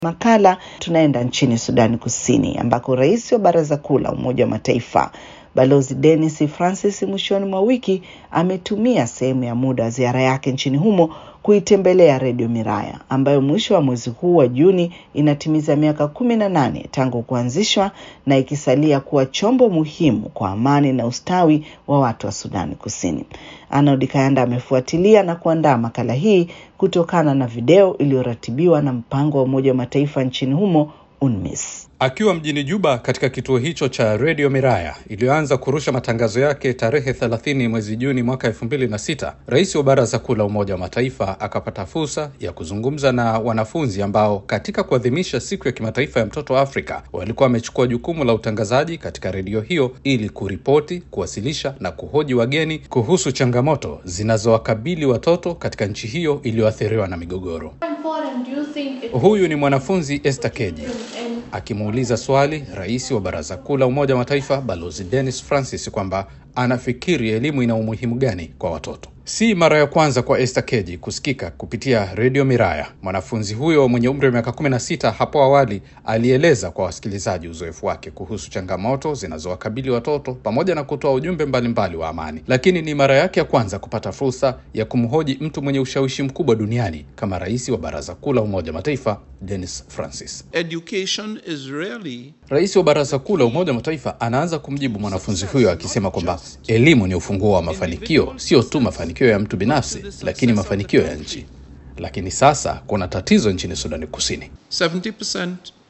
Makala tunaenda nchini Sudani Kusini ambako rais wa Baraza Kuu la Umoja wa Mataifa Balozi Denis Francis mwishoni mwa wiki ametumia sehemu ya muda wa ziara yake nchini humo kuitembelea Redio Miraya ambayo mwisho wa mwezi huu wa Juni inatimiza miaka kumi na nane tangu kuanzishwa na ikisalia kuwa chombo muhimu kwa amani na ustawi wa watu wa Sudani Kusini. Arnold Kayanda amefuatilia na kuandaa makala hii kutokana na video iliyoratibiwa na mpango wa Umoja wa Mataifa nchini humo UNMISS. Akiwa mjini Juba katika kituo hicho cha redio Miraya iliyoanza kurusha matangazo yake tarehe 30 mwezi Juni mwaka 2006, rais wa Baraza Kuu la Umoja wa Mataifa akapata fursa ya kuzungumza na wanafunzi ambao katika kuadhimisha siku ya kimataifa ya mtoto Afrika walikuwa wamechukua jukumu la utangazaji katika redio hiyo ili kuripoti, kuwasilisha na kuhoji wageni kuhusu changamoto zinazowakabili watoto katika nchi hiyo iliyoathiriwa na migogoro. Huyu ni mwanafunzi Esther Keji akimuuliza swali rais wa Baraza Kuu la Umoja wa Mataifa Balozi Dennis Francis kwamba anafikiri elimu ina umuhimu gani kwa watoto. Si mara ya kwanza kwa Esther Keji kusikika kupitia redio Miraya. Mwanafunzi huyo mwenye umri wa miaka 16 hapo awali alieleza kwa wasikilizaji uzoefu wake kuhusu changamoto zinazowakabili watoto pamoja na kutoa ujumbe mbalimbali wa amani, lakini ni mara yake ya kwanza kupata fursa ya kumhoji mtu mwenye ushawishi mkubwa duniani kama rais wa Baraza Kuu la Umoja wa Mataifa Dennis Francis. Education is really Rais wa Baraza Kuu la Umoja wa Mataifa anaanza kumjibu mwanafunzi huyo akisema kwamba elimu ni ufunguo wa mafanikio, sio tu mafanikio ya mtu binafsi, lakini mafanikio ya nchi. Lakini sasa kuna tatizo nchini Sudani Kusini. 70%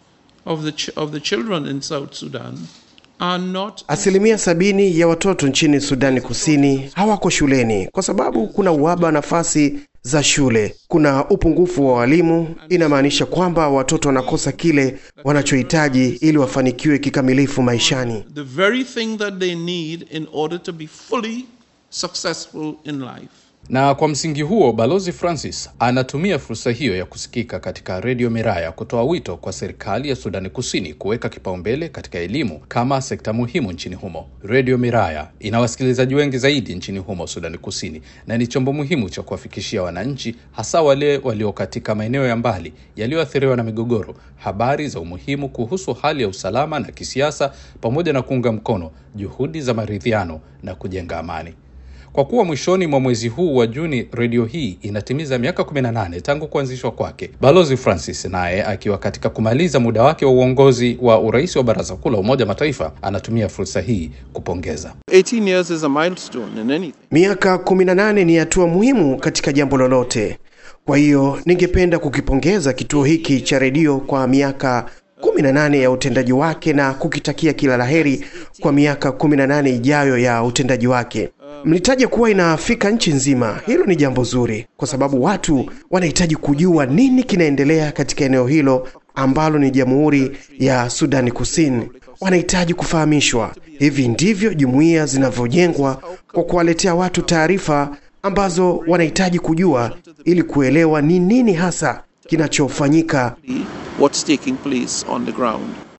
of the, ch of the children in South Sudan are not Asilimia sabini ya watoto nchini Sudani Kusini hawako shuleni kwa sababu kuna uhaba wa nafasi za shule. Kuna upungufu wa walimu. Inamaanisha kwamba watoto wanakosa kile wanachohitaji ili wafanikiwe kikamilifu maishani. the very thing that they need in order to be fully successful in life. Na kwa msingi huo, Balozi Francis anatumia fursa hiyo ya kusikika katika redio Miraya kutoa wito kwa serikali ya Sudani Kusini kuweka kipaumbele katika elimu kama sekta muhimu nchini humo. Redio Miraya ina wasikilizaji wengi zaidi nchini humo Sudani Kusini na ni chombo muhimu cha kuwafikishia wananchi, hasa wale walio katika maeneo ya mbali yaliyoathiriwa na migogoro, habari za umuhimu kuhusu hali ya usalama na kisiasa, pamoja na kuunga mkono juhudi za maridhiano na kujenga amani. Kwa kuwa mwishoni mwa mwezi huu wa Juni redio hii inatimiza miaka 18 tangu kuanzishwa kwake, Balozi Francis naye akiwa katika kumaliza muda wake wa uongozi wa urais wa Baraza Kuu la Umoja wa Mataifa anatumia fursa hii kupongeza. 18 years is a milestone in anything. Miaka 18 ni hatua muhimu katika jambo lolote. Kwa hiyo ningependa kukipongeza kituo hiki cha redio kwa miaka 18 ya utendaji wake na kukitakia kila laheri kwa miaka 18 ijayo ya utendaji wake. Mlitaja kuwa inafika nchi nzima. Hilo ni jambo zuri, kwa sababu watu wanahitaji kujua nini kinaendelea katika eneo hilo ambalo ni Jamhuri ya Sudani Kusini. Wanahitaji kufahamishwa. Hivi ndivyo jumuiya zinavyojengwa, kwa kuwaletea watu taarifa ambazo wanahitaji kujua ili kuelewa ni nini hasa kinachofanyika What's taking place on the ground.